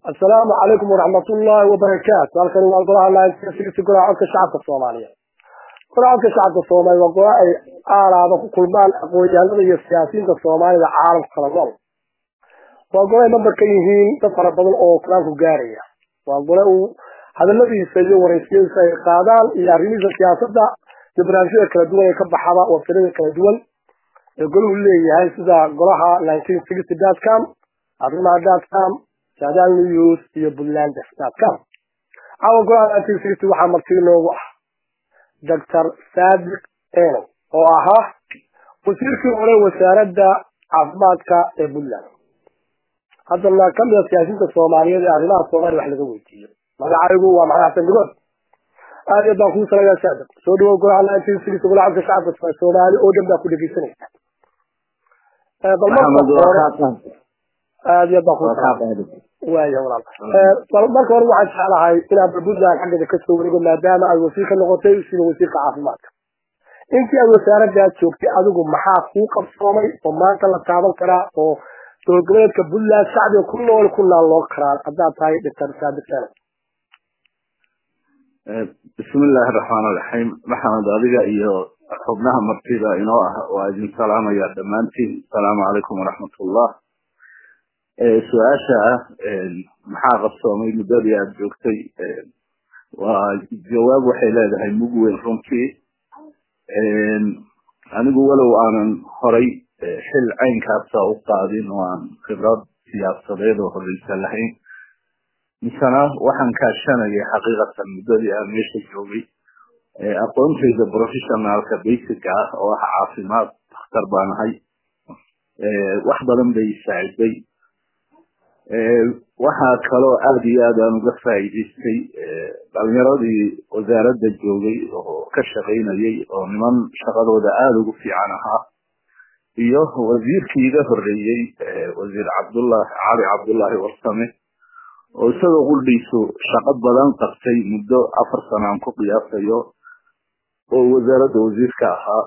assalaamu calaykum waraxmatullaahi wabarakaatu halkani waa golaha laansiyasigisi golaha codka shacabka soomaaliya golaha codka shacabka soomaaliya waa gola ay aalaada ku kulmaan aqoon-yahanada iyo siyaasiyiinta soomaalida caalamka kala nool waa gole ay member ka yihiin dad fara badan oo kalaanku gaaraya waa gole uu hadaladiisa iyo waraysyadiisa ay qaadaan iyo arrimihiisa siyaasadda iyo barnaamijyada kala duwan ee ka baxaba waftirada kala duwan ee golahu leeyahay sida golaha nineteen sixty dotcom arrimaha dotcom saadaal news iyo puntland dotcom caawa golaha nineteen sixty waxaa marti inoogu ah doctor saadiq eno oo ahaa wasiirkii hore wasaaradda caafimaadka ee puntland haddana kamid a siyaasiyiinta soomaaliyeed ee arrimaha soomaaliya wax laga weydiiyo magacaygu waa maxamed xasan digood aad iyo baan kuu salayaa saadiq soo dhawow golaha nineteen sixty golaha codka shacabka soomaali oo dhan baa ku dhegeysanaysa bal marka hore aad iyo baan kuu waaya walaal bal marka hore waxaan jeclahay inaan puntland xaggeeda kasoo wareego maadaama ay wasiir ka noqotay sida wasiirka caafimaadka intii aad wasaaradaa joogtay adigu maxaa kuu qabsoomay oo maanta la taaban karaa oo dowladgoboleedka puntland shacbiga ku nool ku naalloo karaa haddaad tahay doctor saadiq eno bismillahi araxmaan iraxiim maxamed adiga iyo xubnaha martida inoo ah waa idin salaamaya dhammaantiin asalaamu calaykum waraxmatullah su-aasha ah maxaa qabsoomay muddadii aada joogtay waa jawaab waxay leedahay mug weyn runtii anigu walow aanan horay xil caynkaasa u qaadin oo aan khibrad siyaasadeed oo horeysa lahayn misena waxaan kaashanayay xaqiiqatan muddadii aan meesha joogay aqoontayda professionaalka basica ah oo ah caafimaad dakhtar baan ahay wax badan bay saaciday waxaa kaloo aada iyo aad aan uga faa'iidaystay dhalinyaradii wasaaradda joogay oo ka shaqaynayay oo niman shaqadooda aada ugu fiican ahaa iyo wasiirkii iga horeeyey wasiir cabdullahi cali cabdullaahi warsame oo isagoo quldhiisu shaqo badan qabtay muddo afar sana aan ku qiyaasayo oo wasaaradda wasiirka ahaa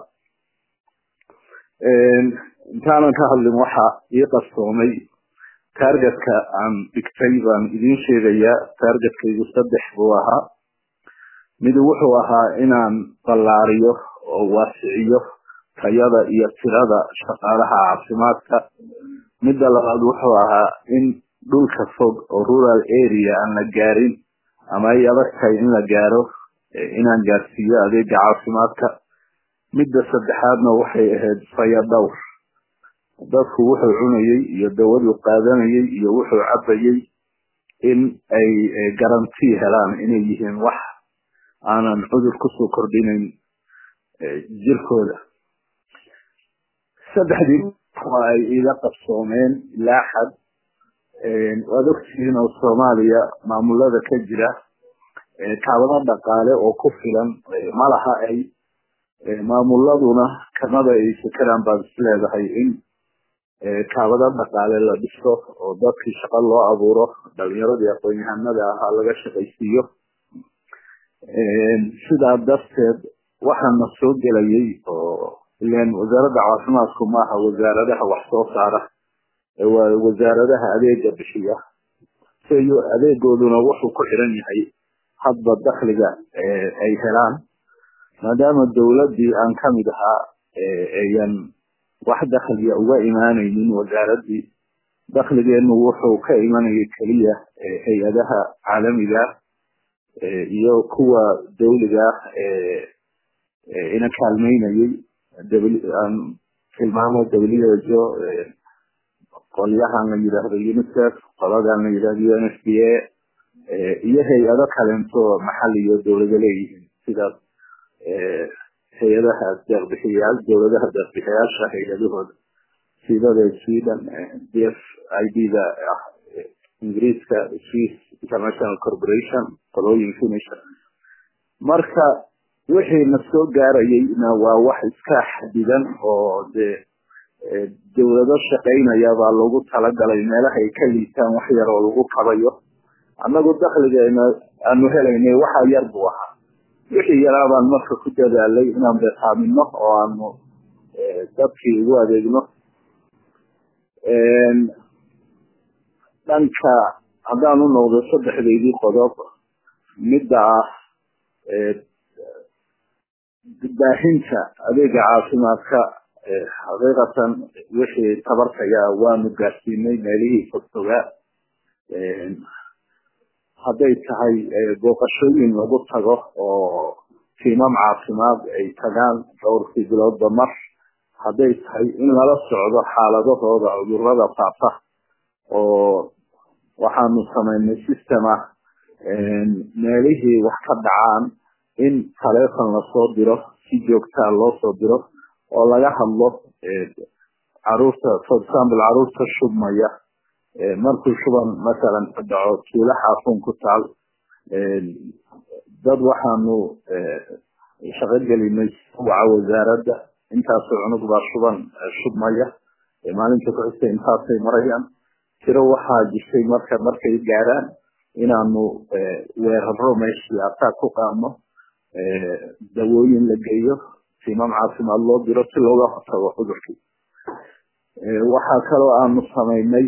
intaanan ka hadlin waxa ii qarsoomay targetka aan dhigtay baan idiin sheegayaa targetkaygu saddex buu ahaa mid wuxuu ahaa inaan ballaariyo oo waasiciyo tayada iyo tirada shaqaalaha caafimaadka midda labaad wuxuu ahaa in dhulka fog oo rural area aan la gaarin ama ay adag tahay in la gaaro inaan gaarsiiyo adeega caafimaadka midda saddexaadna waxay ahayd faya dhowr dadku wuxuu cunayey iyo dawaduu qaadanayay iyo wuxuu cabayey in ay garanti helaan inay yihiin wax aanan cudur kusoo kordhinayn jirkooda saddexdii waa ay iga qabsoomeen ilaa xad waad ogtihiin oo soomaaliya maamulada ka jira kaabado dhaqaale oo ku filan malaha ay maamuladuna kamada ay fekeraan baad isleedahay in kaabado dhaqaale la dhiso oo dadkii shaqo loo abuuro dhalinyaradii aqoon-yahanada ahaa laga shaqaysiiyo sidaa darteed waxaana soo gelayay oo ilan wasaaradda caafimaadku maaha wasaaradaha wax soo saara waa wasaaradaha adeega bixiya siyo adeegooduna wuxuu ku xiran yahay hadba dakliga ay helaan maadaama dowladdii aan kamid ahaa ayan wax dakliga uga imaanaynin wasaaraddii dakligeenu wuxuu ka imanayay keliya hay-adaha caalamiga iyo kuwa dawliga ina kaalmeynayay aan tilmaamo who qolyahan la yidhaahdo unicef qoladan la yidhahdo u n f b a iyo hay-ado kalento maxali iyo dowlado leeyihiin sida hay-adaha deeqbixiyaal dowladaha deeqbixiyaasha hay-adahooda sidada sweden d f i d da ah ingiriiska swiss international corporation qolooyin finisha marka wixii na soo gaarayayna waa wax iska xadidan oo dee dowlado shaqaynaya baa lagu talagalay meelaha ay ka liitaan wax yar oo lagu kabayo annagu dakligeena aanu helaynay waxa yar buu ahaa wixii yaraa baan marka ku dadaalay inaan beeqaamino oo aanu dadkii ugu adeegno dhanka haddaan u noqdo saddexdaydii qodob midda ah baahinta adeega caafimaadka xaqiiqatan wixii tabartaya waanu gaarsiinay meelihii fogfogaa hadday tahay booqashooyin lagu tago oo tiimam caafimaad ay tagaan dhowrkii biloodba mar hadday tahay in lala socdo xaaladahooda cudurada faafa oo waxaanu samaynay system ah meelihii wax ka dhacaan in taleefon lasoo diro si joogtaa loo soo diro oo laga hadlo caruurta for example caruurta shubmaya markuu shuban masalan ka dhaco tuulo xaafuun ku taal dad waxaanu shaqo gelinay waca wasaaradda intaasoo cunug baa shuban shubmaya maalinta kuxigta intaasay marayaan tiro waxaa jirtay marka markay gaaraan inaanu weeraro meeshii ataa ku qaadno dawooyin la geeyo tiimam caafimaad loo diro si looga hortago cudurkii waxaa kaloo aanu samaynay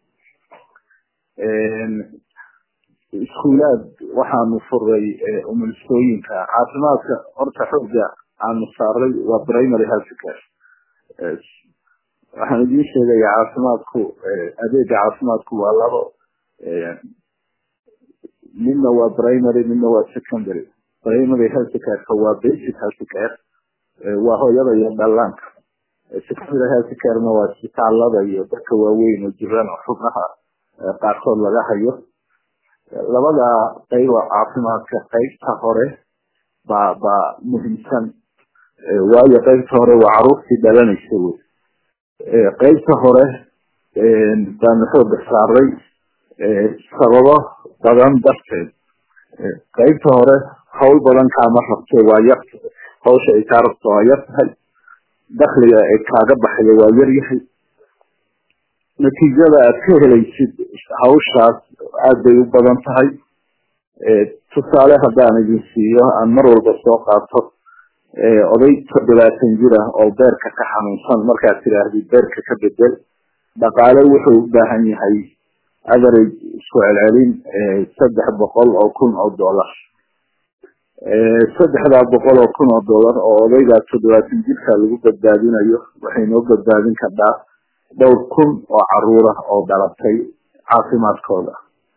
iskuulaad waxaanu furay umulisooyinka caafimaadka horta xooga aanu saaray waa primary health care waxaan idiin sheegaya caafimaadku adeega caafimaadku waa labo midna waa primary midna waa secondary primary health careka waa basic health care waa hooyada iyo dhallaanka secondary health carena waa isbitaalada iyo dadka waaweyn oo jiraan oo xubnaha qaarkood laga hayo labada qayba caafimaadka qaybta hore baa baa muhiimsan waayo qaybta hore waa caruurtii dhalanaysa wey qaybta hore baanu xooga saaray sababo badan darteed qaybta hore hawl badan kaama rabte waa yar hawsha ay kaa rabto waa yar tahay dakliga ay kaaga baxaya waa yar yahay natiijada aad ka helaysid hawshaas aad bay u badan tahay tusaale haddaan idin siiyo aan mar walba soo qaato oday toddobaatan jir ah oo beerka ka xanuunsan markaad tidhaahdid beerka ka bedel dhaqaale wuxuu u baahan yahay average isku celcelin saddex boqol oo kun oo dollar saddexdaa boqol oo kun oo dollar oo odaygaa toddobaatan jirka lagu badbaadinayo waxay noo badbaadin kardhaa dhowr kun oo caruura oo dhalatay caafimaadkooda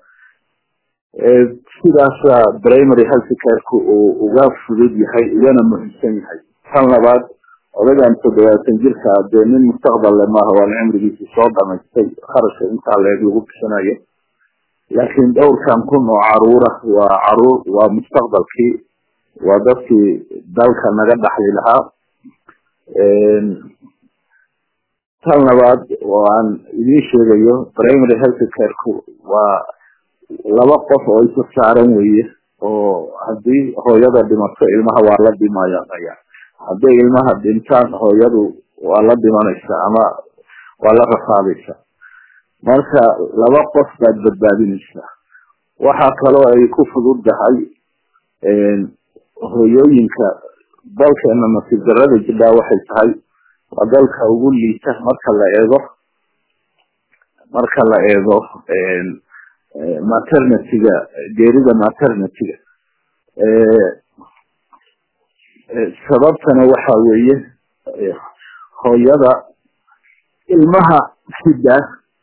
sidaasa primary health careku uu uga fudud yahay ugana muhiimsan yahay tan labaad odagan toddobaatan jirka dee nin mustaqbal le maaha waan cimrigiisi soo dhamaystay kharashka intaa leeg lagu bixinayo laakiin dhowrkan kun oo caruura waa caruur waa mustaqbalkii waa dadkii dalka naga dhaxli lahaa tan labaad oo aan idiin sheegayo primary health careku waa laba qof oo isa saaran weye oo haddii hooyada dhimato ilmaha waa la dhimayaya hadday ilmaha dhintaan hooyadu waa la dhimanaysa ama waa la rafaadaysa marka laba qof baad badbaadinaysaa waxaa kaloo ay ku fududdahay hooyooyinka dalkeena nasiib darada jidhaa waxay tahay waa dalka ugu liita marka la eego marka la eego maternityga geerida maternityga sababtana waxa weeye hooyada ilmaha sida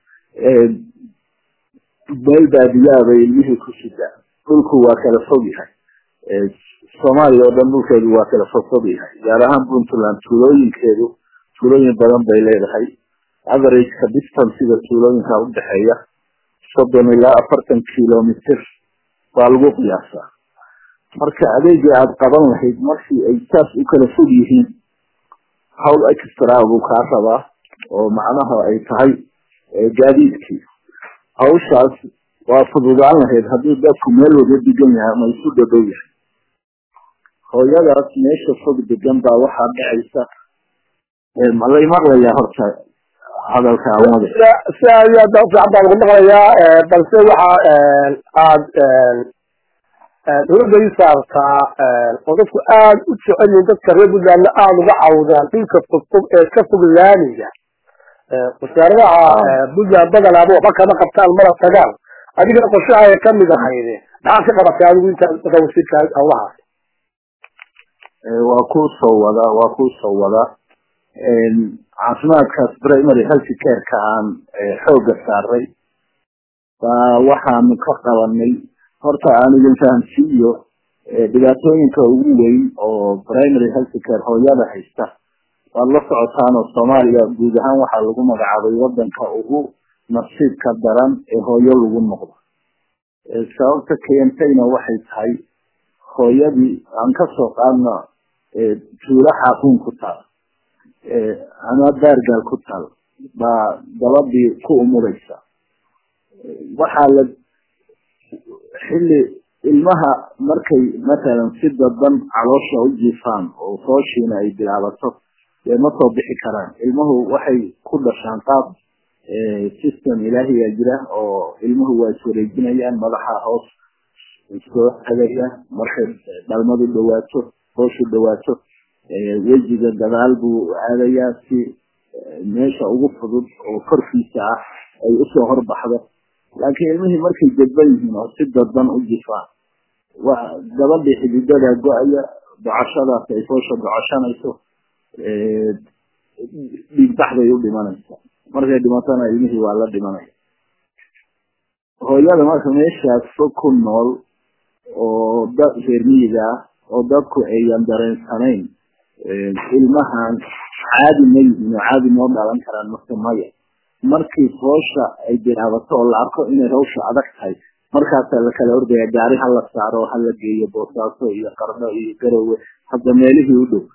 meel baadiyaabay ilmihii ku sidaa dhulku waa kala fog yahay soomaaliya oo dhan dhulkeedu waa kala fog fog yahay gaar ahaan puntland tuulooyinkeedu tuulooyin badan bay leedahay averageka distancega tuulooyinka udhexeeya soddon ilaa afartan kilomitr baa lagu qiyaasaa marka adeegii aada qaban lahayd markii ay saas u kala fog yihiin hawl extra buu kaa rabaa oo macnaha ay tahay gaadiidkii hawshaas waa fududaan lahayd haddii dadku meel wada degan yahay ama isu dhadhow yahay hooyadaas meesha fog degan baa waxaa dhacaysa malay maqlayaa horta hadalka amada si aad iyo aad fiican baan ugu maqlayaa balse waxa aada dawladda ii saartaa oo dadku aada u jecel yihin dadka reer puntlandna aada uga cawdaan dhulka fogfog ee ka fog laamiga wasaaradaha puntland badanaaba waxba kama qabtaan mana tagaan adigana qorshaha kamid ahayde maxaad ka qabatay adigu intaa markaa wasiirka hawlahaas waa ku soo wada waa ku soo wada caafimaadkaas primary health careka aan xooga saaray baa waxaanu ka qabanay horta aan idin fahamsiiyo dhibaatooyinka ugu weyn oo primary health care hooyada haysta waad la socotaan oo soomaaliya guud ahaan waxaa lagu magacaabay wadanka ugu nasiibka daran ee hooyo lagu noqdo sababta keentayna waxay tahay hooyadii aan kasoo qaadno tuulo xaakuun ku taal ama baargaal ku taal baa gabadhii ku umuraysa waxaa la xilli ilmaha markay matalan si dadan caloosha u jiifaan oo fooshiina ay bilaabato dee ma soo bixi karaan ilmuhu waxay ku dhashaan qaab system ilaahiyaa jira oo ilmuhu waa iswareejinayaan madaxa hoos soo hagaya markay dhalmadu dhawaato hooshu dhawaato wejiga gadaal buu aadayaa si meesha ugu fudud oo korkiisa ah ay usoo horbaxdo laakiin ilmihii markay dadban yihiin oo si dadban u jifaan waa gabadhii xididada go-aya docashadaas ay foosha docashanayso dhiigbaxday u dhimanaysa markay dhimatona ilmihii waa la dhimanaya hooyada marka meeshaas fog ku nool oo dad reer miyiga ah oo dadku ayan dareensanayn ilmahan caadi ma yihiin oo caadi moo dhalan karaan mase maya markii hoosha ay bilaabato oo la arko inay hawsha adag tahay markaasaa lakala ordaya gaari hala saaro hala geeyo boosaaso iyo qarno iyo garowe hadda meelihii u dhow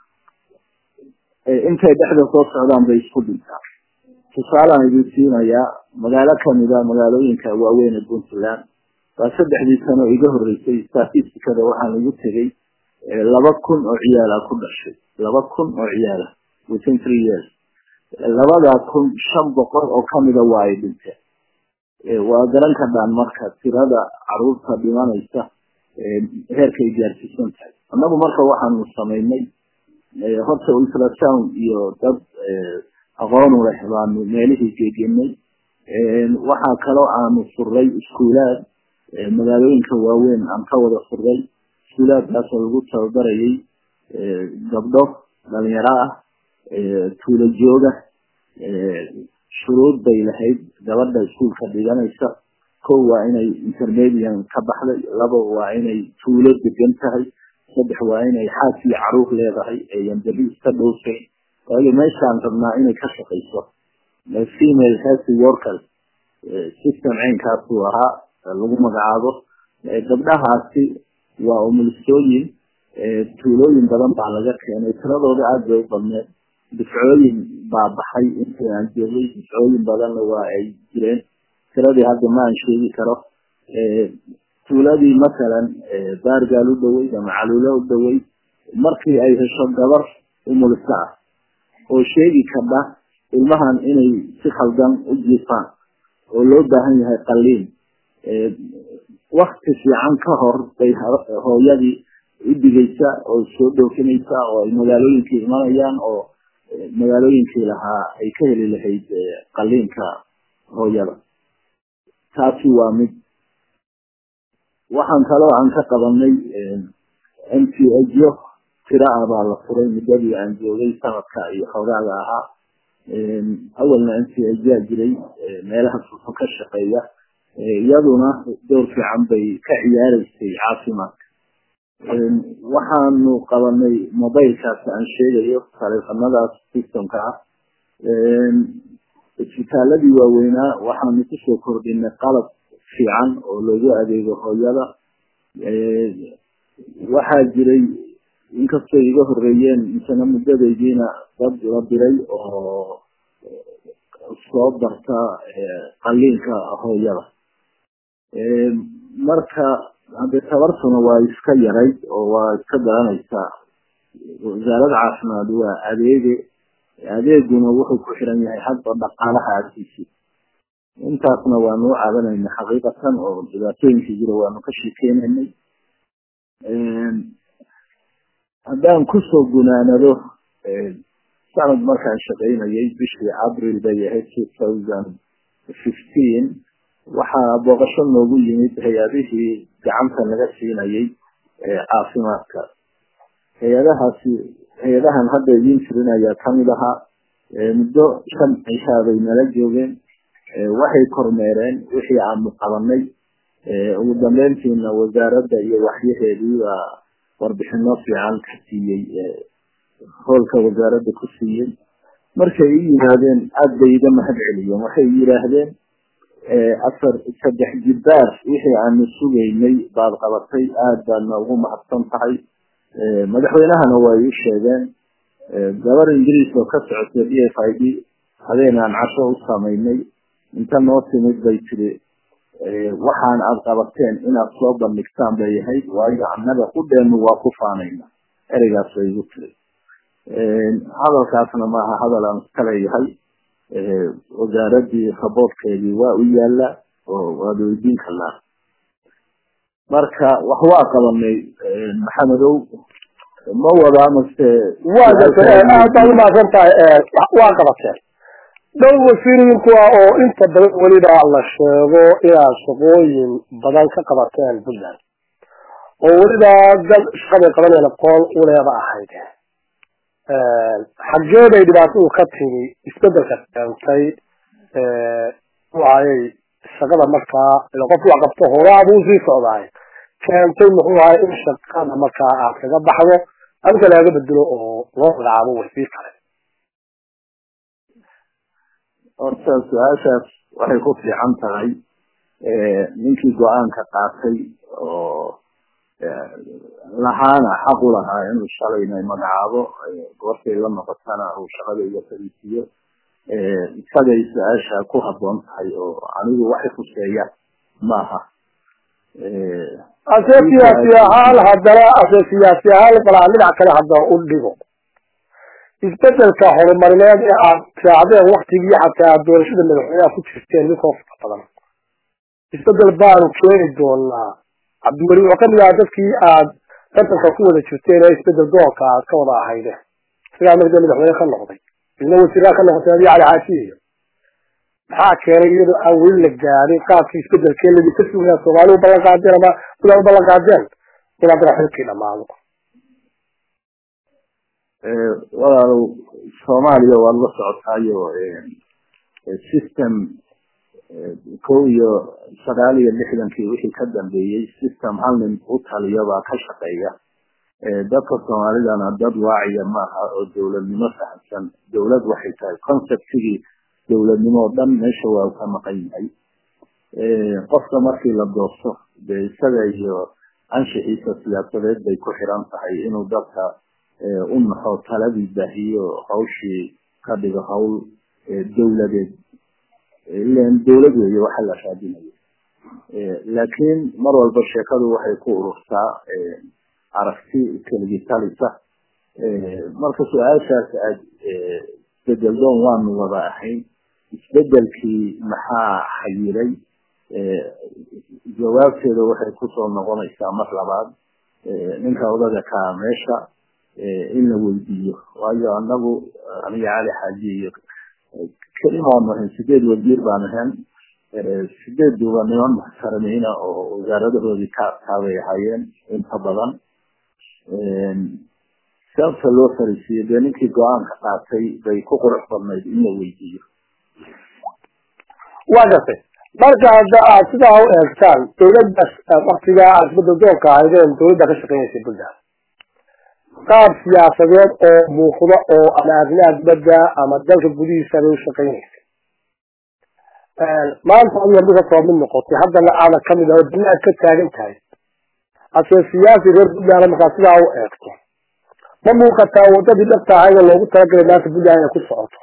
intay dhexda soo socdaan bay isku dhintaa tusaalaan idin siinayaa magaalo kamida magaalooyinka waaweyn ee puntland waa saddexdii sano iga horeysay statisticada waxaan igu tegay laba kun oo ciyaala ku dhashay laba kun oo ciyaala within three years labadaa kun shan boqol oo kamida waa ay dhinteen waa garan kadhaan marka tirada caruurta dhimanaysa heerkay gaarsiisan tahay annagu marka waxaanu samaynay horta ultrasound iyo dad aqoonu leh baanu meelihii geegenay waxaa kaloo aanu furay iskuulaad magaalooyinka waaweyn aan ka wada furay iskuulaadkaasoo lagu tababarayay gabdho dhalinyaro ah tuulo jooga shuruud bay lahayd gabadha iskuulka dhiganaysa kow waa inay intermedian ka baxday laba waa inay tuulo degan tahay saddex waa inay xaas iyo caruur leedahay eeyan beri iska dhowsayn waayo meeshaan rabnaa inay ka shaqayso female healthy workers system caynkaasuu ahaa lagu magacaabo gabdhahaasi waa umulisooyin tuulooyin badan baa laga keenay tiradooda aada bay u badneed difcooyin baa baxay intii aan joogay difcooyin badanna waa ay jireen tiradii hadda ma aan sheegi karo tuuladii masalan baargaal u dhawey ama caluulo u dhawey markii ay hesho gabar umulisa ah oo sheegi karda ilmahan inay si khaldan u jiifaan oo loo baahan yahay qaliin wakti fiican ka hor bay hooyadii u digaysa oo soo dhoofinaysa oo ay magaalooyinkii imanayaan oo magaalooyinkii lahaa ay ka heli lahayd qaliinka hooyada taasi waa mid waxaan kaloo aan ka qabanay m t jo tira ah baa la furay muddadii aan joogay sanadka iyo xoogaaga ahaa awalna m t jaa jiray meelaha fufo ka shaqeeya iyaduna door fiican bay ka ciyaareysay caafimaadka waxaanu qabanay mobilekaas aan sheegayo taleefanadaas systemka ah isbitaaladii waaweynaa waxaanu kusoo kordhinay qalab fiican oo loogu adeego hooyada waxaa jiray inkastoo iga horeeyeen misena muddadaydiina dad la diray oo soo barta qaliinka hooyada marka hadde tabartuna waa iska yarayd oo waa iska garanaysaa wasaaradda caafimaad waa adeege adeeguna wuxuu ku xiran yahay hadba dhaqaalaha agtiisi intaasna waanu u caadanayna xaqiiqatan oo dhibaatooyinkii jira waanu ka sheekeynaynay haddaan kusoo gunaanado sanad markaan shaqaynayay bishii abril bay ahayd two thousand fifteen waxaa booqasho noogu yimid hay-adihii gacanta naga siinayay caafimaadka hay-adahaasi hay-adahan hadda idiin jirin ayaa kamid ahaa muddo shan cishaa bay nala joogeen waxay kormeereen wixii aanu qabanay ugu dambeyntiina wasaaradda iyo waxyaheedii baa warbixino fiican ka siiyey hoolka wasaaradda ku siiyey markay i yidhaahdeen aada bay iga mahad celiyeen waxay yidhaahdeen afar saddex jibbaar wixii aanu sugaynay baad qabatay aada baadna ugu mahadsan tahay madaxweynahana waa ii sheegeen gabar ingiriis oo ka socotay d f i d habeen aan casho u samaynay inta noo timid bay tiri waxaan aada qabateen inaad soo bandhigtaan bay ahayd waayo annaga qudheenu waa ku faanayna ereygaas bay igu tiri hadalkaasna maaha hadal aan iska leeyahay wasaaradii raboodkeedii waa u yaala oo waad weydiin karnaa marka wax waa qabanay maxamedow ma wadaa mase aad baad umahadsan tahay waa qabateen dhow wasiirinku ah oo inta badan weliba la sheego inaad shaqooyin badan ka qabateen puntland oo weliba dad shaqaday qabaneen aqoon uleeba ahayd xaggee bay dhibaatadu ka timi isbedelka keentay muxuahayey shaqada markaa ila qofku wax qabto horaabuu sii socdaay keentay muxuu ahay in shaqada markaa aad kaga baxdo adinka laaga bedelo oo loo magacaabo wasiir kale horta su-aashaas waxay ku fiican tahay ninkii go-aanka qaatay oo lahaana xaq u lahaa inuu shalayna magacaabo goortay la noqotana uu shaqada iga fariisiiyo isagay su-aasha ku haboon tahay oo anigu waxay khuseeya maaha ase siyaasi ahaan haddana ase siyaasi ahaan balaa dhinac kale hadda u dhigo isbedelka horumarineed ee aad raacdeen waktigii xataa doorashada madaxweyneha ku jirteen ninkoo fara badan isbedel baanu keeni doonaa cabdiweli wuxuu kamid ahaa dadkii aad tartanka ku wada jirteen ee isbedel doonka aad ka wada ahayde sigaa marda madaxweyne ka noqday idna wasiiraa ka noqotay adi cali xaajiyo maxaa keenay iyadoo aan weli la gaarin qaabkii isbedelkee ladinka sugaya soomaali u ballan qaadeen ama sidaa u ballan qaadeen inaad raxilkii dhamaado walaalow soomaaliya waad la socotaayo system kow iyo sagaal iyo lixdankii wixii ka dambeeyey system hal nin u taliyo baa ka shaqeeya dadka soomaalidana dad waaciya maaha oo dowladnimo fahamsan dowlad waxay tahay conceptigii dowladnimo o dhan meesha waa ka maqan yahay qofka markii la doorto dee isaga iyo anshixiisa siyaasadeed bay ku xiran tahay inuu dadka u naxo taladii baahiyo hawshii ka dhigo hawl dowladeed ilan dowlad weeye waxa la raadinayo laakiin mar walba sheekadu waxay ku ururtaa aragti keligtalisa marka su-aashaas aad isbedeldoon waanu wada ahayn isbedelkii maxaa xayiray jawaabteeda waxay kusoo noqonaysaa mar labaad ninka odaga kaa meesha in la weydiiyo waayo anagu aniga cali xaaji iyo kelimaanu ahayn sideed wasiir baan ahayn sideeduba niman muxtaramiina oo wasaaradahoodii ka kaabay ahaayeen inta badan sababta loo fariisiiyo dee ninkii go-aanka qaatay bay ku qurux badnayd in la weydiiyo waa gartay marka hadda aad sidaa u eegtaan dowladdaas waktigaa aad isbedel doonka ahaydeen dowladda ka shaqeynaysay puntland qaab siyaasadeed oo muuqda oo ama arrimaha dibadda ama dalka gudihiisa bay u shaqeynaysay maanta adiga mid kasoo mid noqotay haddana aadan kamid ah oo banaad ka taagan tahay hase siyaasi reer puntland markaa sidaa u eegto ma muuqataa wadadii dhabta ahayd oo loogu talagalay maanta puntland inay ku socoto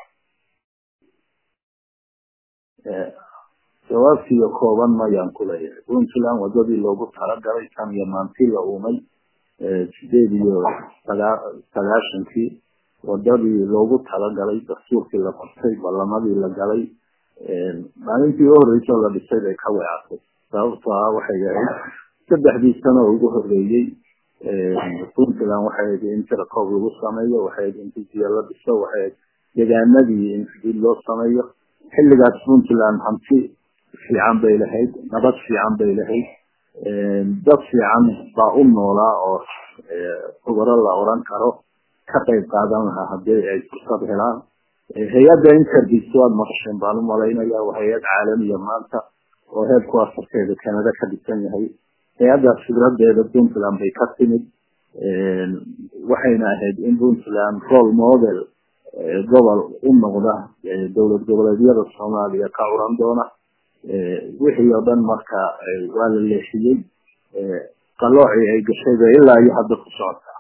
jawaabtiiyo kooban mayaan ku leeyahay puntland wadadii loogu talagalay tan iyo maantii la uumay sideed iyo sagaa sagaashankii wadadii loogu talagalay dastuurkii la qortay ballamadii la galay maalintii u horreysoo la dhisay bay ka weecatay sababtoo ah waxay ahayd saddexdii sano ugu horreeyey puntland waxay ahayd in tirakoob lagu sameeyo waxay ahayd in gudiya la dhiso waxay ahayd deegaanadii in xuduud loo sameeyo xilligaas puntland hanti fiican bay lahayd nabad fiican bay lahayd dad fiican baa u noolaa oo khubaro la oran karo ka qayb qaadan lahaa haddii ay fursad helaan hay-adda intervis waad maqasheen baan u malaynaya waa hay-ad caalamiya maanta oo heerku afarteeda canada ka dhisan yahay hay-addaas fikradeeda puntland bay ka timid waxayna ahayd in puntland role model gobol u noqda dowlad goboleedyada soomaaliya ka curan doona wixii oo dhan marka waa la leexiyey qaloocii ay gashayba ilaa iyo hadda ku socotaa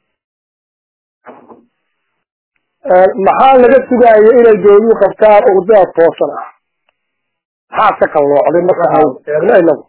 maxaa laga sugaayo inay dowladuhu qabtaan urdada toosan ah maxaa ka qalloocday marka aan eegno inagu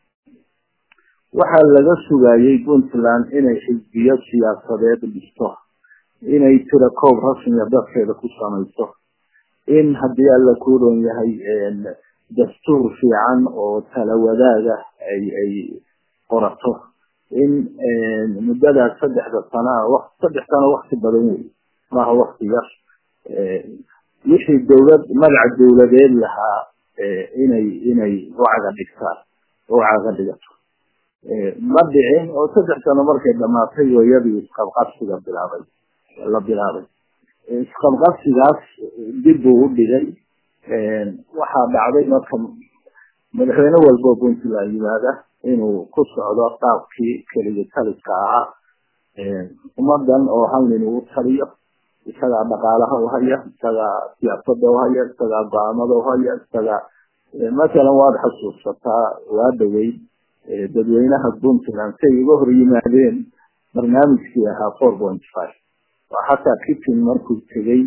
waxaa laga sugayey puntland inay xisbiyo siyaasadeed dhisto inay tira koob rasmiya dadkeeda ku samayso in haddii alla ku ron yahay dastuur fiican oo tala wadaaga ay ay qorato in muddadaas saddexda sanaa saddex sano wakti badan wey maaha wakti yar wixii dowlad magaca dowladeed lahaa inay inay wacaga dhigtaan wacaga dhigato ma dhicin oo saddex sano markay dhamaatay wayadii isqabqabsiga bilaabay la bilaabay isqabqabsigaas dib buu u dhigay waxaa dhacday marka madaxweyne walbo puntland yimaada inuu ku socdo qaabkii keligii taliska ahaa ummadan oo hal nin uu taliyo isagaa dhaqaalaha uhaya isagaa siyaasada uhaya isagaa go-aamada uhaya isagaa masalan waad xasuusataa waa dhaweyd dadweynaha puntland say uga hor yimaadeen barnaamijkii ahaa four point five waa xataa kitchen markuu tegey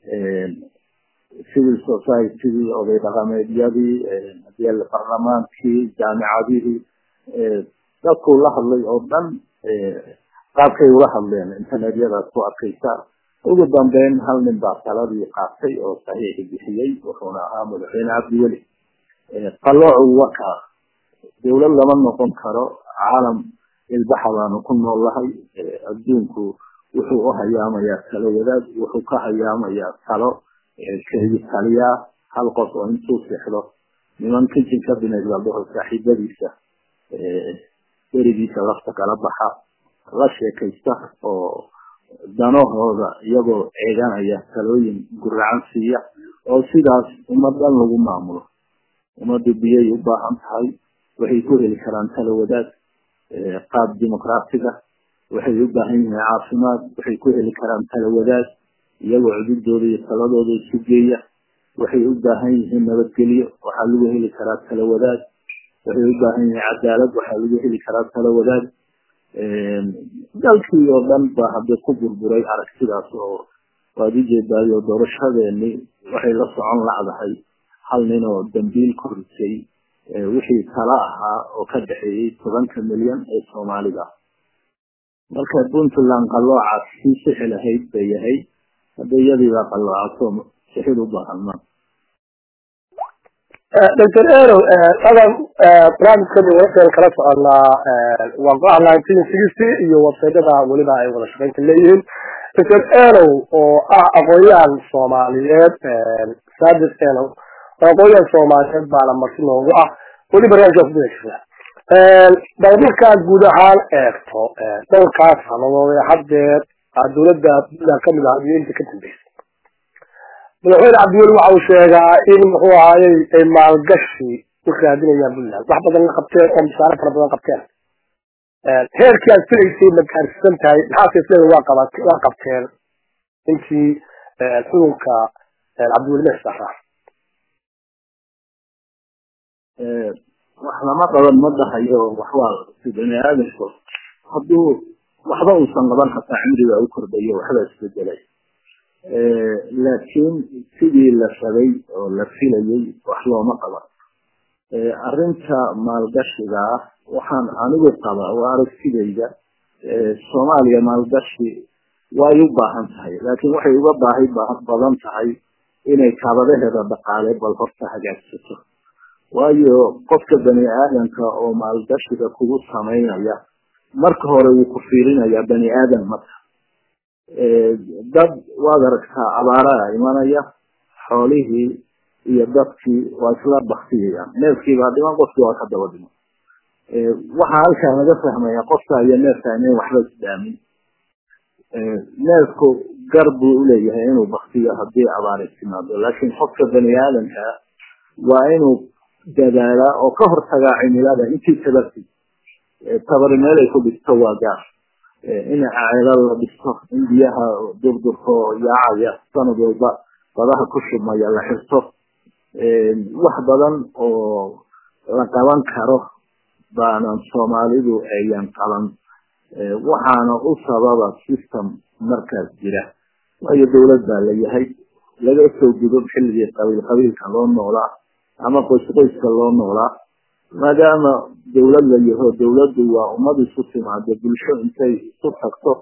civil societydii oday dhaqameedyadii barlamaankii jaamicadihii dadkuu la hadlay oo dhan qaabkay ula hadleen internetyadaas ku arkaysaa ugu dambeyn hal nin baa taladii qaatay oo saxiixi bixiyey wuxuuna ahaa madaxweyne cabdiweli qaloocu waka dowlad lama noqon karo caalam ilbaxa baanu ku nool lahay adduunku wuxuu u hayaamayaa talo wadaad wuxuu ka hayaamayaa talo keligi taliyaa hal qof oo intuu sexdo niman kitchen cabinet la dhaho saaxiibadiisa berigiisa lafta kala baxa la sheekaysta oo danahooda iyagoo eeganaya talooyin guracan siiya oo sidaas ummadan lagu maamulo ummaddu biyay u baahan tahay waxay ku heli karaan talo wadaad qaab dimuqraatiga waxay u baahan yihiin caafimaad waxay ku heli karaan talo wadaad iyagoo cududooda iyo taladooda isu geeya waxay u baahan yihiin nabadgelyo waxaa lagu heli karaa talo wadaad waxay u baahan yihiin cadaalad waxaa lagu heli karaa talo wadaad dalkii oo dhan ba hadda ku burburay aragtidaas oo waad ujeedaayo doorashadeeni waxay la socon lacdahay hal nin oo dambiil ku risay wixii tala ahaa oo ka dhexeeyey tobanka milyan ee soomaalida marka puntland qaloocaas sii sixi lahayd bay yahay hadda iyadiibaa qaloocato sixid u baahan ma dr erow adan barnaamijkani wararkeen kala soconaa waa go-a nineteen sixty iyo websaydyada weliba ay wada shaqaynta leeyihiin dr erow oo ah aqoon-yahan soomaaliyeed sadis erow oo aqoon-yahan soomaaliyeed baana marti noogu ah weli barnaamijkaa kudaysa bal markaad guud ahaan eegto dhowrkaas sanadood ee haddeer dowladda puntland kamid ah iyo inta ka dambeysay madaxweyne cabdiweli waxa uu sheegaa in muxuu ahaayey ay maalgashi u raadinayaan puntland wax badan la qabteen oo misaare fara badan qabteen heerkii aad filaysay ma gaarsiisan tahay maxaase isleeda waa qaba waa qabteen intii xukunka cabdiweli meesara wax lama qaban ma dhahayo waxwaa bani aadamku hadduu waxba uusan qaban hataa cimriga u kordhayo waxba isbedelay laakiin sidii la rabay oo la filayay wax looma qaban arrinta maalgashiga ah waxaan anigu qabaa waa aragtidayda soomaaliya maalgashi way u baahan tahay laakiin waxay uga baahi badan tahay inay kaabadaheeda dhaqaale bal horta hagaagsato waayo qofka bani aadamka oo maalgashiga kugu samaynaya marka hore wuu ku fiirinayaa bani aadam marka dad waad aragtaa abaaraha imanaya xoolihii iyo dadkii waa isla baktiyayaan neefkiibaa dhiman qofkii waa ka daba dhiman waxaa halkaa laga fahmaya qofka iyo neefka inayn waxba isdhaamin neefku gar buu uleeyahay inuu baktiyo haddii abaari timaado laakiin qofka bani aadamka waa inuu dadaalaa oo ka hortagaa cimilada intii tabarti tabari meel ay ku dhisto waa gaar in ceelal la dhisto in biyaha durdurko yaacaya sanad walba badaha ku shubmaya la xirto wax badan oo la qaban karo baanan soomaalidu ayan qaban waxaana u sababa system markaas jira waayo dawlad baa la yahay laga soo gudo xilligii qabiil qabiilka loo noolaa ama qoys qoyska loo noolaa maadaama dawlad la yaho dawladdu waa ummad isu timaado bulsho intay isu tagto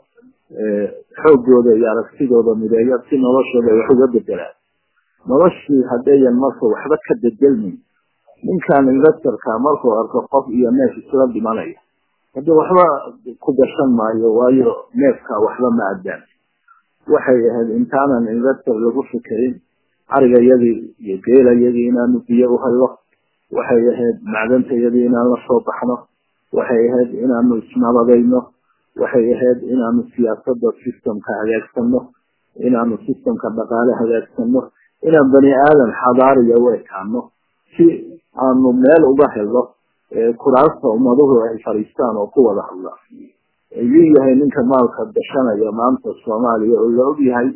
xoogooda iyo aragtidooda mideeya si noloshooda wax uga bedelaan noloshii haddayan marka waxba ka bedelmin ninkan investorka markuu arko qof iyo neef isla dhimanaya haddi waxba ku gashan maayo waayo neefka waxba ma addaan waxay ahayd intaanan investor lagu fikerin arigayadii iyo geelayadii inaanu biyo u helno waxay ahayd macdantayadii inaan la soo baxno waxay ahayd inaanu isnabadayno waxay ahayd inaanu siyaasada systemka hagaagsano inaanu systemka dhaqaale hagaagsano inaan bani aadan xadaariya u ekaano si aanu meel uga helno kuraasta ummaduhu ay fadhiistaan oo ku wada hadlaan ayuu yahay ninka maalka gashanaya maanta soomaaliya oo la og yahay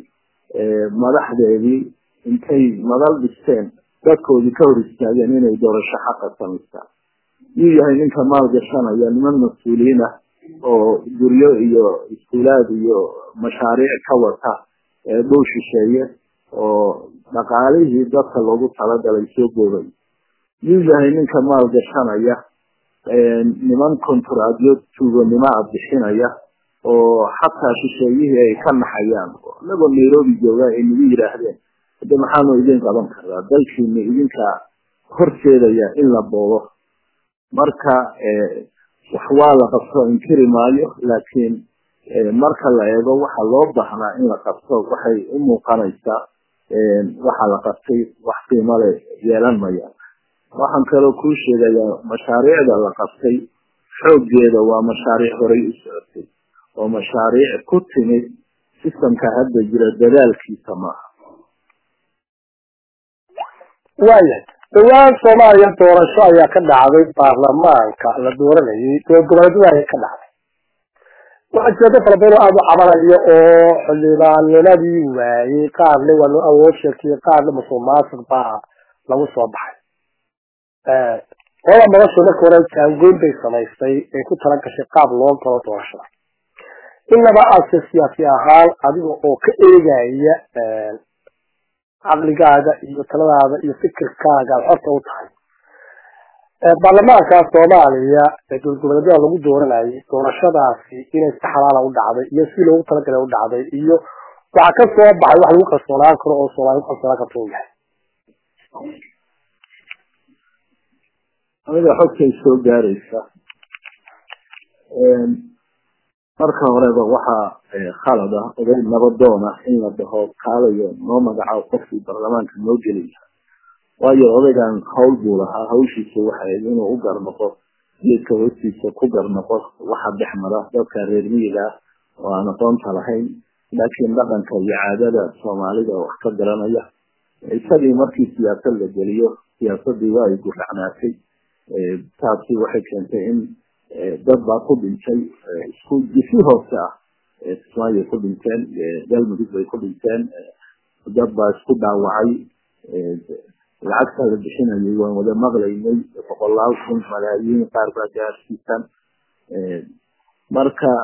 madaxdeedii intay madal dhisteen dadkoodii ka hor istaageen inay doorasho xaqa samaystaan yuu yahay ninka maal gashanaya niman mas-uuliyiin ah oo guryo iyo iskuulaad iyo mashaariic ka wata dhul shisheeye oo dhaqaalihii dadka loogu talagalay soo goobay yuu yahay ninka maal gashanaya niman konturaadyo tuuganimo a bixinaya oo xataa shisheeyihii ay ka naxayaan inagoo nairobi jooga ay nagu yidhaahdeen hadda maxaanu idin qaban karaa dalkiina idinka horseedaya in la boobo marka wax waa la qabto inkiri maayo laakiin marka la eego waxa loo baahnaa in la qabto waxay u muuqanaysaa waxa la qabtay wax qiimo le yeelan maya waxaan kaloo kuu sheegayaa mashaariicda la qabtay xooggeeda waa mashaariic horay u socotay oo mashaariic ku timid sistamka hadda jira dadaalkiisa maaha waayahay dhawaan soomaaliya doorasho ayaa ka dhacday baarlamaanka la dooranayay goboleedyada ayaa ka dhacday waxaa jira dad fara badan oo aada u cabanayo oo xildhibaannimadii waayey qaarna waa loo awood sheegtay qaarna musuq maasuq baa lagu soo baxay qolada nolosha marka hore jaangoyn bay samaystay ay ku tala gashay qaab loo galo doorashada inaba aadse siyaasi ahaan adiga oo ka eegaya caqligaaga iyo taladaada iyo fikirkaaga aad xorta u tahay baarlamaanka soomaaliya ee dowlgoboleedyada lagu dooranayay doorashadaasi inay si xalaala u dhacday iyo si loogu talagalay u dhacday iyo waxaa ka soo baxay wax lagu kalsoonaan karo oo soomaaliya ku kalsoonaan karta u yahay aniga xogtay soo gaaraysa marka horeba waxaa khalad ah oday nabadoon ah in la dhaho kaalayo noo magacaabo qofkii baarlamaanka noo gelaya waayo odaygan hawl buu lahaa hawshiisa waxayd inuu u garnoqo geedka hoostiisa ku garnoqo waxa dhex mara dadka reer miyiga ah oo aan aqoonta lahayn laakiin dhaqanka iyo caadada soomaalida wax ka garanaya isagii markii siyaasad la geliyo siyaasadii waa ay guracnaatay taasi waxay keentay in dad baa ku dhintay isku jisi hoose ah kismaayo ku dhinteen galmudug bay ku dhinteen dad baa isku dhaawacay lacagta la bixinayay waan wada maqlaynay boqolaal kun malaayiin qaar baa gaarsiisan marka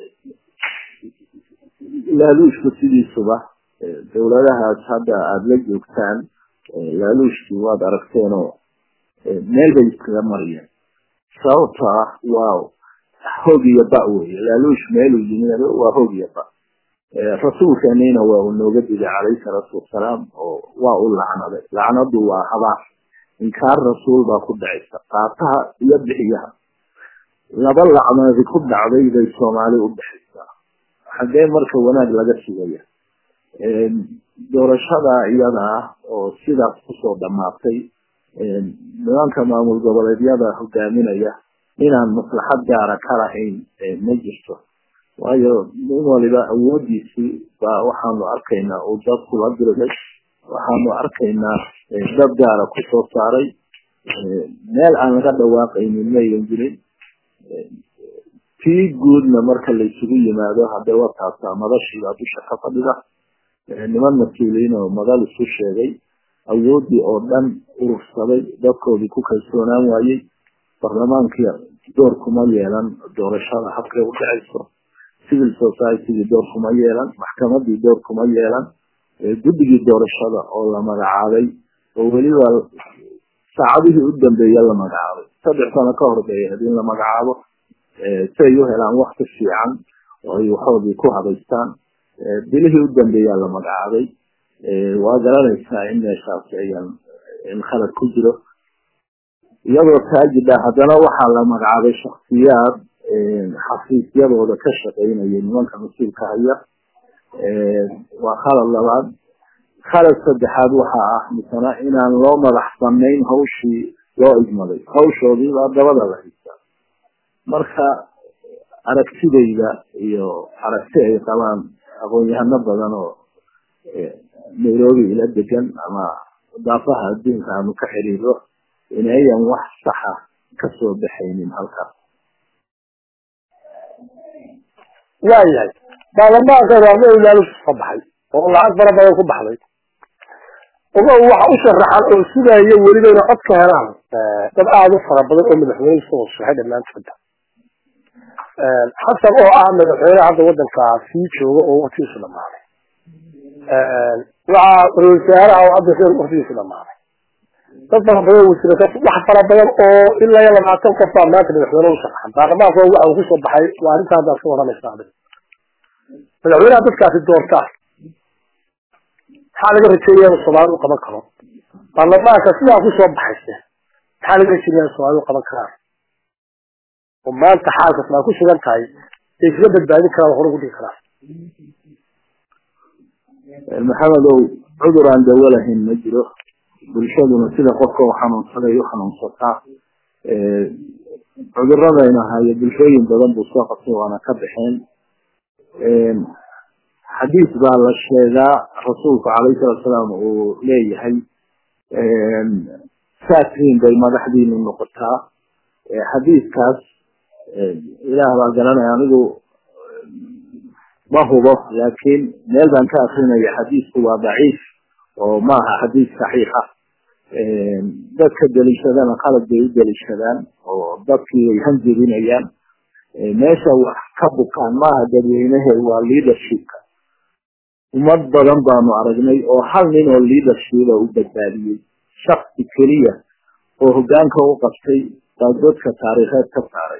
laaluushku sidiisuba dawladahaas hadda aada la joogtaan laaluushkii waad aragteenoo meel bay iskaga mariyeen sababto ah waa hoog iyo ba weye laaluush meeluu yimid waa hoog iyo ba rasuulkeenina waa uu nooga digay calayhi salaatu wasalaam oo waa u lacnaday lacnadu waa habaar inkaar rasuul baa ku dhacaysa qaataha iyo bixiyaha laba lacnadi ku dhacday bay soomaali u dhexaysaa xaggee marka wanaag laga sugaya doorashada iyada ah oo sidaas kusoo dhamaatay nimanka maamul goboleedyada hogaaminaya inaan maslaxad gaara ka lahayn ma jirto waayo nin waliba awoodiisii baa waxaanu arkaynaa uu dad kula dirday waxaanu arkaynaa dad gaara kusoo saaray meel aan laga dhawaaqaynin mayan jirin tii guudna marka laysugu yimaado hadee wataasaa madashiibaa dusha ka fadhida niman mas-uuliyiin oo madal isu sheegay awoodii oo dhan urursaday dadkoodii ku kalsoonaan waayey barlamaankii door kuma yeelan doorashada habkay u dhacayso civil societygii door kuma yeelan maxkamadii door kuma yeelan guddigii doorashada oo la magacaabay oo weliba saacadihii u dambeeya la magacaabay saddex sano ka hor bay ahayd in la magacaabo si ay u helaan wakti fiican oo ay waxoodii ku habaystaan bilihii u dambeeyaa la magacaabay waa garanaysaa in meeshaas ayan in khalad ku jiro iyadoo taajidha haddana waxaa la magacaabay shaksiyaad xafiisyadooda ka shaqeynaya nimanka mas-uulka haya waa khalad labaad khalad saddexaad waxaa ah misana inaan loo madax banayn hawshii loo igmaday hawshoodii baa dabada la haystaa marka aragtidayda iyo aragti ay qabaan aqoon-yahano badan oo nairobi ila degan ama daafaha adduunka aanu ka xiriiro inayan wax saxa kasoo baxaynin halkaas waayahay baarlamaanka raamadu maalus ka baxay oo lacag fara badan ku baxday ogo waxa u sharaxan oo sugaayo weliba inay cod ka helaan dad aada u fara badan oo madaxweyne soo shaxay dhammaantooda xasan oo ah madaxweyne hadda wadankaa sii jooga oo waktigiisu dhamaaday waxaa ra-isul wasaaraha oo hadda sheer waktigiisu dhamaaday dad fara badan wasiirata wax fara badan oo ilaa iyo labaatan qof baa maanta madaxweyne u sharaxan baarlamaanka waxa uu kusoo baxay waa arrinta hadda ka warramaysa adig madaxweynaha dadkaasi doortaa maxaa laga rajeeya in soomaali u qaban karo baarlamaanka sidaa kusoo baxayse maxaa laga rajeeya in soomaali u qaban karaan oo maanta xaalkas maa ku sugan tahay ay kaga badbaadin karaan hore ugu dhigi karaan maxamedow cudur aan dawo lahayn ma jiro bulshaduna sida qofka u xanuunsaday u xanuunsataa cuduradayna hayo bulshooyin badan buu soo qabtay waana ka baxeen xadiis baa la sheegaa rasuulku calayhi salatu salaam uu leeyahay saasriin bay madaxdiinu noqotaa xadiiskaas ilaah baa garanaya anigu ma hubo laakiin meel baan ka akrinaya xadiisku waa daciif oo maaha xadiis saxiixa dadka deliishadana qalad bay u deliishadaan oo dadkii way hanjebinayaan meesha wax ka bukaan maaha dadweynehe waa leadershipka ummad badan baanu aragnay oo hal nin oo leadershipa u badbaadiyey shaksi keliya oo hogaanka u qabtay baa dadka taariikheed ka saaray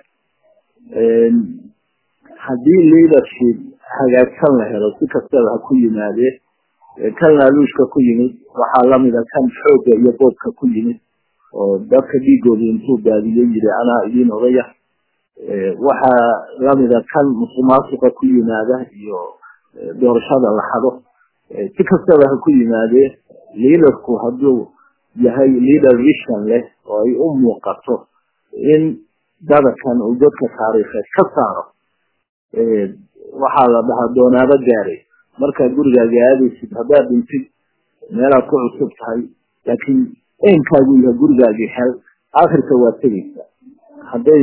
haddii leadership hagaagsan la helo si kastaba ha ku yimaadee kan laaluushka ku yimid waxaa lamida kan xoogga iyo boobka ku yimid oo dadka dhiigoodii intuu baadiyey yiri anaa idiin odaya waxaa lamida kan musuqmaasuqa ku yimaada iyo doorashada la xado si kastaba ha ku yimaadee leaderku hadduu yahay leader vision leh oo ay u muuqato in dadakan uu dadka taariikheed ka saaro waxaa la dhahaa doonaado gaaray markaad gurigaaga aadaysid haddaad dhintid meelaad ku cusub tahay laakiin eenkaagu yahay gurigaagii hel akhirka waad tegaysaa hadday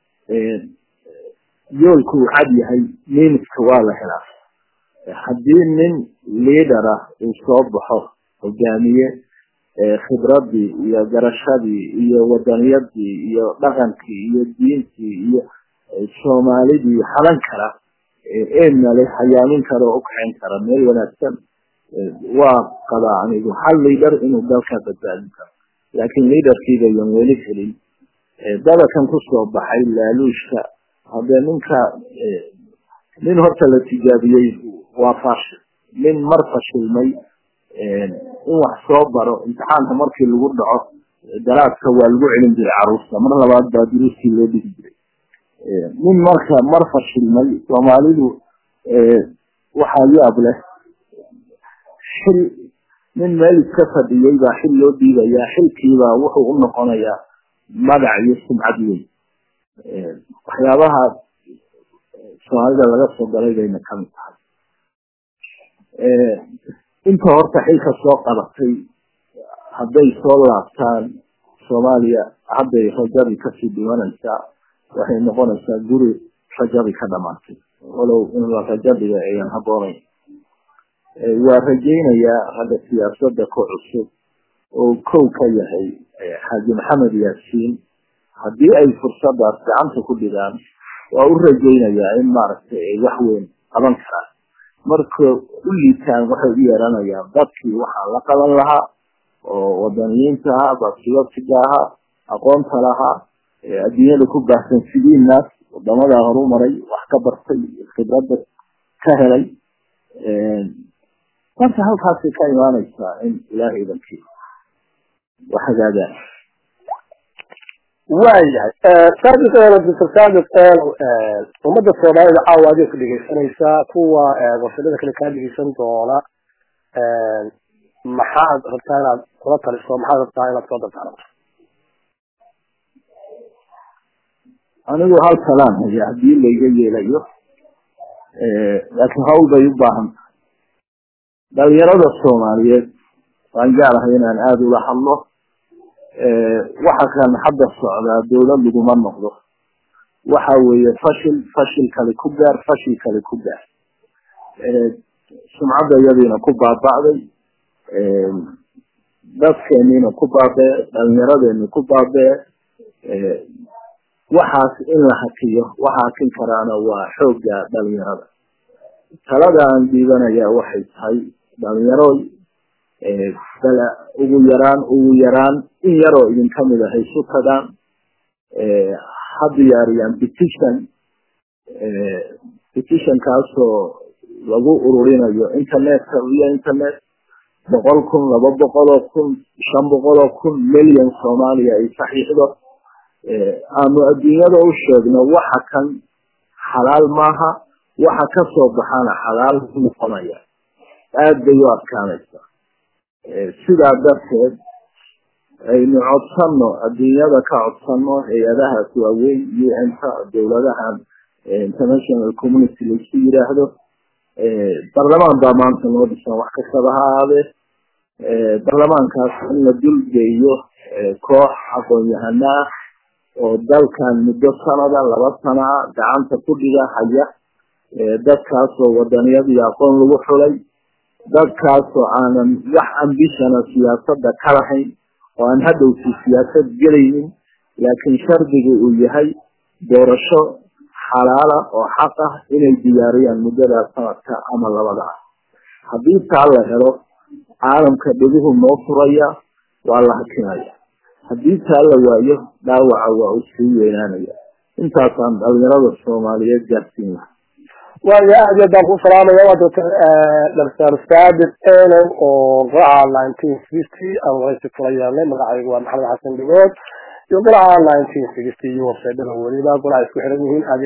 yoolku uu cad yahay miiniska waa la helaa haddii nin leader ah uu soo baxo hogaamiye khibradii iyo garashadii iyo wadaniyadii iyo dhaqankii iyo diintii iyo soomaalidii hadan kara eedna leh hayaamin kara oo ukaxayn kara meel wanaagsan waa qabaa anigu hal leader inuu dalka badbaadin karo laakiin leaderkiibayan weli helin dadakan kusoo baxay laaluushka haddee ninka nin horta la tijaabiyey waa fashil nin mar fashilmay in wax soo baro imtixaanka markii lagu dhaco daraaska waa lagu celin jiray caruurta mar labaad baa duruustii loo dhigi jiray nin marka mar fashilmay soomaalidu waxaa yaab leh xil nin meel iska fadhiyey baa xil loo dhiibayaa xilkiibaa wuxuu u noqonayaa magac iyo sumcad weyn waxyaabaha soomaalida laga soo galay bayna kamid tahay inta horta xilka soo qabatay hadday soo laabtaan soomaaliya hadday rajadii kasii dhimanaysaa waxay noqonaysaa guri rajadii ka dhamaatay walow in la rajo dhiga ayan haboonayn waa rajaynayaa ragga siyaasada ku cusub oo kow ka yahay xaaji maxamed yaasiin haddii ay fursadaas gacanta ku dhigaan waa u rajaynayaa in maaragtay ay wax weyn qaban karaan marka u liitaan waxay u yeeranayaan dadkii waxaa la qaban lahaa oo wadaniyiinta ahaa baasiyotiga ahaa aqoonta lahaa adduunyada ku baahsan sidiinaas wadamadaa horumaray wax ka bartay khibrada ka helay marka halkaasay ka imaanaysaa in ilaahay dankii wax hagaagaan waayahay saadiq doctor saadiq ummada soomaalida caawa adiga ku dhegeysanaysaa kuwa warshadada kale kaa dhegeysan doona maxaad rabtaa inaad kula taliso maxaad rabtaa inaad soo dartaaranto anigu hal talaan haya haddii layga yeelayo laakiin hawl bay u baahan tahay dhalinyarada soomaaliyeed waan jeclahay inaan aada ula hadlo waxa kan hadda socdaa dawlad laguma noqdo waxa weeye fashil fashil kale ku gaar fashil kale ku gaar sumcadda iyadiina ku baaba'day dadkeeniina ku baabee dhalinyaradeenii ku baabee waxaas in la hakiyo waxa hakin karaana waa xoogga dhalinyarada talada aan dhiibanayaa waxay tahay dhalinyarooy bala ugu yaraan ugu yaraan in yaroo idin kamid a haysu tagaan ha diyaariyaan petition petitionkaasoo lagu ururinayo internetka via internet boqol kun laba boqol oo kun shan boqol oo kun million soomaaliya ay saxiixdo aanu adduunyada u sheegno waxa kan xalaal maaha waxa kasoo baxana xalaal noqonaya aada bay u adkaanaysaa sidaa darteed aynu codsano adduunyada ka codsano hay-adahaas waaweyn u n ka dawladahan international community laisku yiraahdo barlamaan baa maanta noo dhisan wax kastaba ha ahaadee barlamaankaas in la dulgeeyo koox aqoon-yahana ah oo dalkan muddo sanada laba sana a gacanta ku dhiga haya dadkaasoo wadaniyad iyo aqoon lagu xulay dadkaasoo aanan wax ambishana siyaasada ka lahayn oo aan hadhowsi siyaasad gelaynin laakiin shardiga uu yahay doorasho xalaala oo xaq ah inay diyaariyaan muddadaa sanadka ama labada ah haddii taa la helo caalamka dheguhu noo furaya waa la hakinaya haddii taa la waayo dhaawaca waa uu sii weynaanaya intaasaan dhalinyarada soomaaliyeed gaarsiin laha waayo aad iyo aad baan ku salaamaya waa doctor dr saabit enow oo golaha nineteen sixty aan waraysi kula yeelnay magacaygu waa maxamed xasan dhigood iyo golaha nineteen sixty iyo websitedada weliba golaha isku xiran yihiin